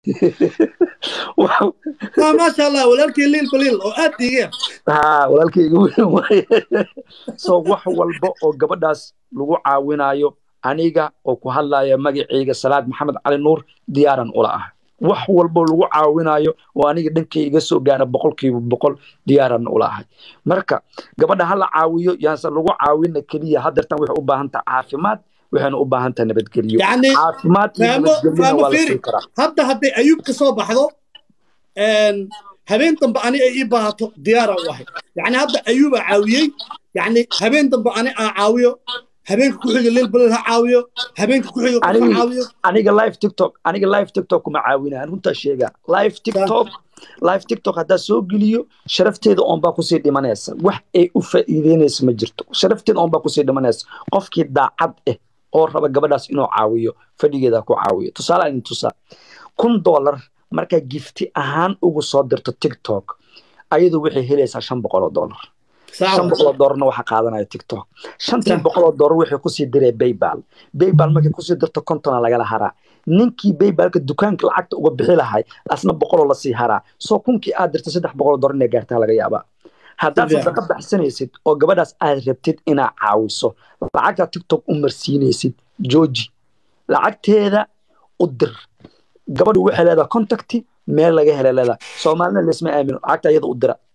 waa maasha allah walaalkii liil baliil oo aad dhiigeen ha walaalkayga weyn waaye so wax walba oo gabadhaas lagu caawinayo aniga oo ku hadlaya magacayga salaad maxamed cali nuur diyaaran ula ah wax walba lagu caawinayo oo aniga dhankay iga soo gaara boqolkiiba boqol diyaaran ula ahay marka gabadha ha la caawiyo yaanse lagu caawina keliya hadeertan waxay u baahan tahay caafimaad waxayna u baahan tahay nabadgelyo yacni caafimaad iyo fahmo nabadgelyona fahmo waa la fiiri siin karaa hadda hadday ayuub ka soo baxdo een, habeen dambe ani ay ii baahato diyaara u ahay yacni hadda ayuubaa caawiyey yacni habeen dambe ani aan caawiyo habeenka ku xiga liil baliil ha caawiyo habeenka ku xiga qof ha aniga caawiyo aniga live tiktok aniga live tiktok kuma caawinaya runtaa sheega live tiktok live tiktok haddaa soo geliyo sharafteeda oon baa kusii dhimanaysa wax ay u faa'iideynaysa ma jirto sharafteeda oon baa kusii dhimanaysa qofkii daacad ah oo raba gabadhaas inuu caawiyo fadhigeeda ha ku caawiyo tusaale aan idin tusaa kun dollar markaa gifti ahaan ugu soo dirto tiktok ayadu waxay helaysaa shan boqol oo dollar shan boqol oo doolarna waxaa qaadanaya tiktok shantii Sax. boqol oo doolar waxay kusii diree baybal baybal markay kusii dirto kontona lagala haraa ninkii baybalka dukaanka lacagta uga bixi lahay asna boqoloo lasii haraa soo kunkii aad dirto saddex boqol oo doolar inay gaartaa laga yaabaa haddaad Sifiican. sadaqa baxsanaysid oo gabadhaas aad rabtid inaad caawiso lacagtaa tiktok u marsiinaysid jooji lacagteeda u dir gabadhu waxay leedahay contacti meel laga helay leedahay soomaalina laysma aamino lacagta ayada u dira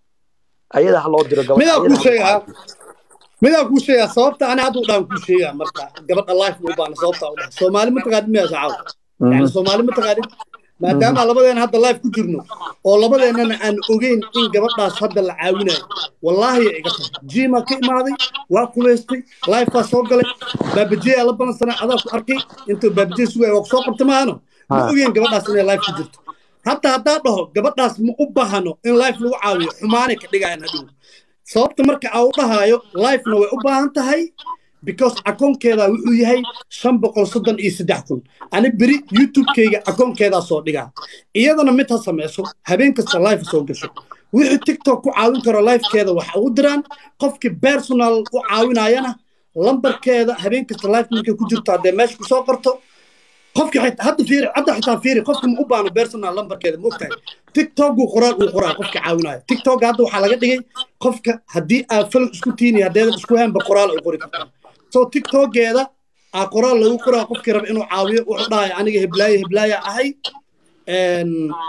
ayada ha loo diro gabadha midaa ayada kuu ha loo sheegaa caawiyo. midaa kuu sheegaa sababta ani hadda u dhaan kuu sheegaa marka gabadha life ma u baana sababta u dhaha soomaali ma taqaanid miyaa sacaaw yani soomaali ma taqaanid maadaama labadeena hadda life ku jirno oo labadeennana aan ogeyn in gabadhaas hadda la caawinayo wallaahi iga tahay jimaa ka imaaday waa kuleystay lifebaa soo galay baabajeyaa la balansanaa adaa ku arkay intuu baabajee sugaya waa ku soo qabta maahano ma Ha. ogeyn gabadhaas inay life ku jirto hatta haddaa dhaho gabadhaas ma u baahano in life lagu caawiyo xumaanay ka dhigayaan hadhow sababta marka aa u dhahaayo lifena way u baahan tahay because akoonkeeda wuxuu yahay shan boqol soddon iyo saddex kun ani beri youtube-kayga akoonkeedaa soo dhigaa iyadana mid ha samayso habeen kasta life soo gasho wixii tiktok ku caawin karo lifekeeda waxa ugu diraan qofkii personal u caawinayana lambarkeeda habeen kasta life markay ku jirto haddee meesha kusoo qorto qofki xitaa hadda fiiri hadda xitaa fiiri qofka ma u baano personal lambarkeeda ma ogtahay tiktok uu qoraa uu qoraa qofka caawinayo tiktok hadda waxaa laga dhigay qofka haddii aad fal isku tiini haddeedan isku haynba qoraal ay qori kartaa so tiktokeeda aa qoraal lagu qoraa qofkii raba inuu caawiyo wuxuu dhahaya aniga heblaaye heblaaya ahay een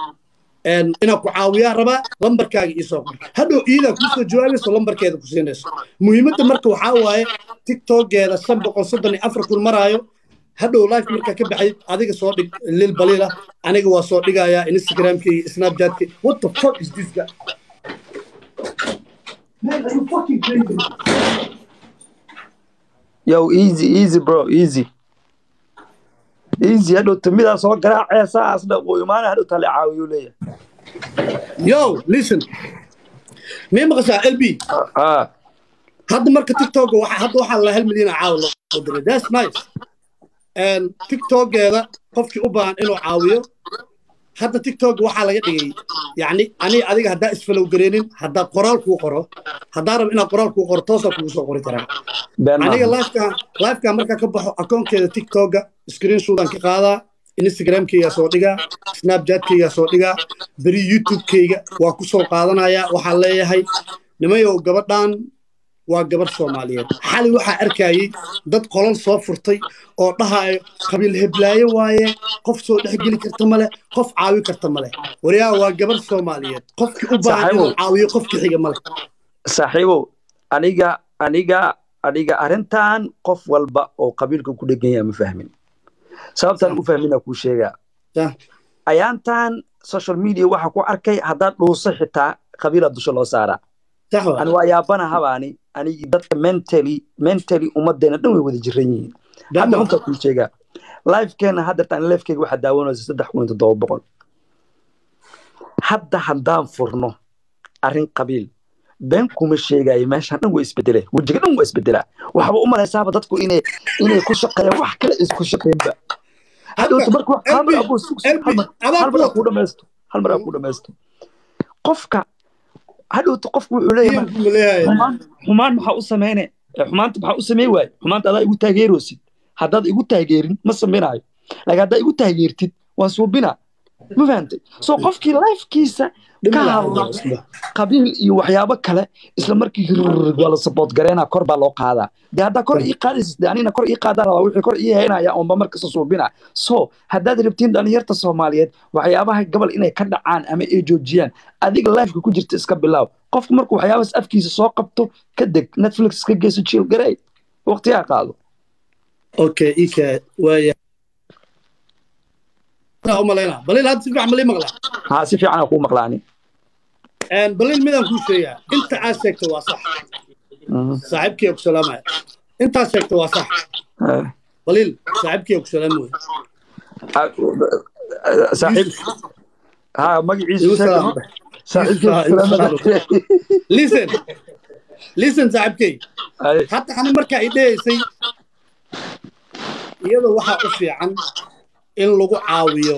een inaan ku caawiyaa rabaa lambarkaaga iisoo qor hadhow iyadaa kuusoo jawaabayso lambarkeeda ku siinayso muhiimadda marka waxaa waaye tiktokeeda shan boqol soddon iyo afar kun maraayo hadhow life markaa ka baxay adiga soo dhig lil baliila aniga waa soo dhigayaa instagramka iyo snapchatka what the fuck is this guy Man, are you fucking crazy? yo easy easy bro easy easy hadhow timidaa soo garaacaysa asna uu imaana hadhow tale caawiyu leeyahay Yo, listen. Mii maqashaa LB ah hadda marka tiktok waxa hadda waxaa la hal milyan oo caawa loo diray that's nice and tiktokeeda qofkii u baahan inuu caawiyo hadda tiktok waxaa laga dhigay yacni ani adiga haddaa isfalow gareenin haddaa qoraal kuu qoro haddaa rabo inaad qoraal kuu qoro toosaa kugu soo qori karaa been aniga maaha lifeka lifeka markaa ka baxo akoonkeeda tiktoka screenshotan ka qaadaa instagramkayga soo dhigaa snapchatkayga soo dhigaa beri youtubekayga waa ku soo qaadanayaa waxaan leeyahay nimayow gabadhan waa gabar soomaaliyeed xali waxaa arkayay dad qolal soo furtay oo dhahayo qabiil heblaayo waaye qof soo dhexgeli karta male qof caawi karta male waryaa waa gabar soomaaliyeed qofkii u baahan inuu Saaxiibow. caawiyo qofkii xiga male saaxiibow aniga aniga aniga arrintan qof walba oo qabiilka ku dhegan yahay ma fahmin sababtaan u fahmina kuu sheegaa Sah. ayaantan social media waxa ku arkay haddaad dhuuso xitaa qabiila dusha loo saaraa sax waa ani waa yaabanahabaani anigi dadka mentally mentally ummadeena dhan way wada jiran yihiin hadda Dama. runtaa kuu sheegaa lifekeena haddeertaan lifekeyga waxaa daawanaysa saddex kun iyo toddoba boqol hadda haddaan furno arrin qabiil been kuma sheegayo meeshaan dhan waa isbedele wejiga dhan waa isbedelaa waxba u malaysaaba dadku inay inay ku shaqeeyaan wax kale isku shaqeynba hadhowta marka wax hal mar abuu sug sug hal mar hal mar aa kuu dhamaysto hal mar aa kuu dhamaysto qofka hadhowta qofku wuxuu leeyahay Iyan buu leeyahay. xumaan xumaan maxaa u sameyne ee xumaanta maxaa u samey waaye xumaanta adaa igu taageeroosid haddaad igu taageerin ma samaynayo laakiin haddaa igu taageertid waan suubinaa ma fahantay so qofkii lifekiisa ka hadla qabiil iyo waxyaabo kale isla markii hirrrr waa la support gareynaa kor baa loo qaadaa de haddaa kor ii qaadaysid de anina kor ii qaadaan rabaa wixii kor ii haynaya oonba markasta suubina so haddaad rabtiin dhalinyarta soomaaliyeed waxyaabaha gabal inay ka dhacaan ama ay joojiyaan adiga lifeka ku jirta iska bilaaw qofku markuu waxyaabahaas afkiisa soo qabto ka deg netflix ka geyso jiil garey waqtigaa qaado okay ika waaya umalayna balil hadda si fiican malii maqlaa haa si fiican kuu maqlaani balil midaan kuu sheegaa inta aad sheegto waa sax saaxiibkii ku salaamaya intaad sheegto waa sax balil saaxiibkii ku salaami wey saaxiib haa magaciisa listen listen saaxiibkey hadda ani markaa i dhehaysay iyada waxaa u fiican in lagu caawiyo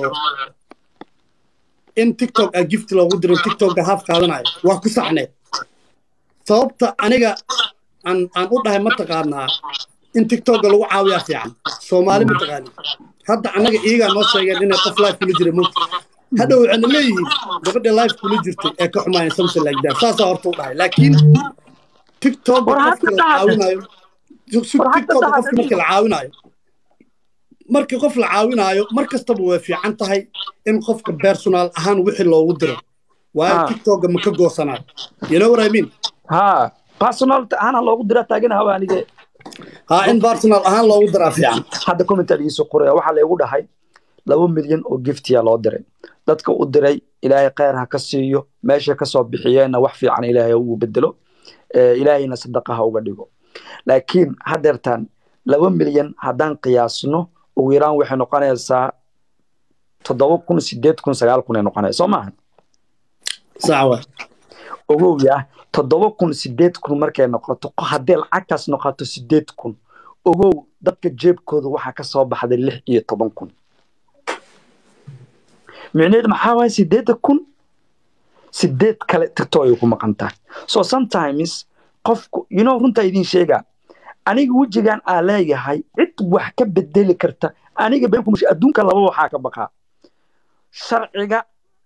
in tiktok a gift loogu diro tiktoka haaf qaadanayo waa ku saxneed sababta aniga aan aan u dhahay mataqaanaa in tiktoka lagu caawiyaa fiican soomaali mataqaani hadda annaga iyagaa noo sheegeen inay qof life kula jira mugta hadhow waxayna leeyihiin gabadha life kula jirtay ee ka xumaayeen something like that saasaa horta u dhahay laakiin tiktok qofka la caawinayo tiktok qofka marka la caawinayo markii qof la caawinaayo mar kastaba way fiican tahay in qofka personal ahaan wixii loogu diro waayo tiktoka ma ka goosanayo you know what I mean ha personal ahaan loogu dira taagana hawa anige ha in personal ahaan loogu diraa fiican hadda commentar iiso qoraya waxaa laygu dhahay laba milyan oo giftiya loo diray dadka u diray ilaahay khayr ha ka siiyo meesha kasoo bixiyeenna wax fiican ilaahay ugu bedelo ilaahayna sadaqa ha uga dhigo laakiin haddeertaan laba milyan haddaan qiyaasno ugu yaraan waxay noqonaysaa toddoba kun sideed kun sagaal kun ay noqonaysa soo maaha sawa ogow yah toddoba kun sideed kun markay noqoto haddee lacagtaas noqoto sideed kun ogow dadka jeebkooda waxaa ka soo baxday lix iyo toban kun micneheed maxaa waaya sideedda kun sideed kale tirto ay ku maqan tahay so sometimes qofku you know runtaa idiin sheegaa aniga wejigan aa leeyahay cid wax ka bedeli karta aniga beenkumash adduunka laba waxaa ka baqaa sharciga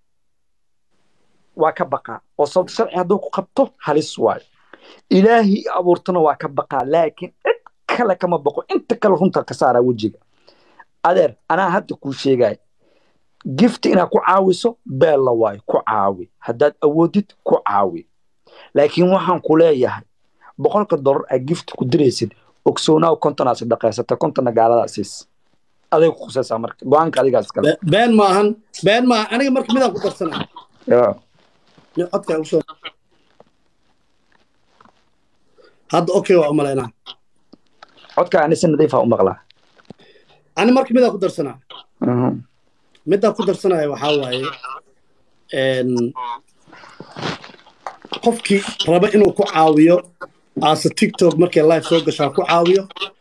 waa ka baqaa oo sababta sharci hadduu ku qabto halis waayo ilaahi abuurtana waa ka baqaa laakiin cid kale kama baqo inta kale runta ka saaraa wejiga adeer anaa hadda kuu sheegaya gifti inaad ku caawiso beella waayo ku caawi haddaad awoodid ku caawi laakiin waxaan ku leeyahay boqolka dollar aad gift ku diraysid ogsoonaw kontonaad sadaqaysata kontonna gaaladaa siis aday ku khusaysaa marka go-aanka adigaas kale been maahan been maahan aniga marka midaan ku darsanaa codka usoo hadda okay waa umalaynaa codka ani si nadiifa u maqlaa ani marka midaan ku darsanaa midaan ku darsanaya waxaa waaye qofkii raba inuu ku caawiyo aase tiktok markay live soo gashaa ku caawiyo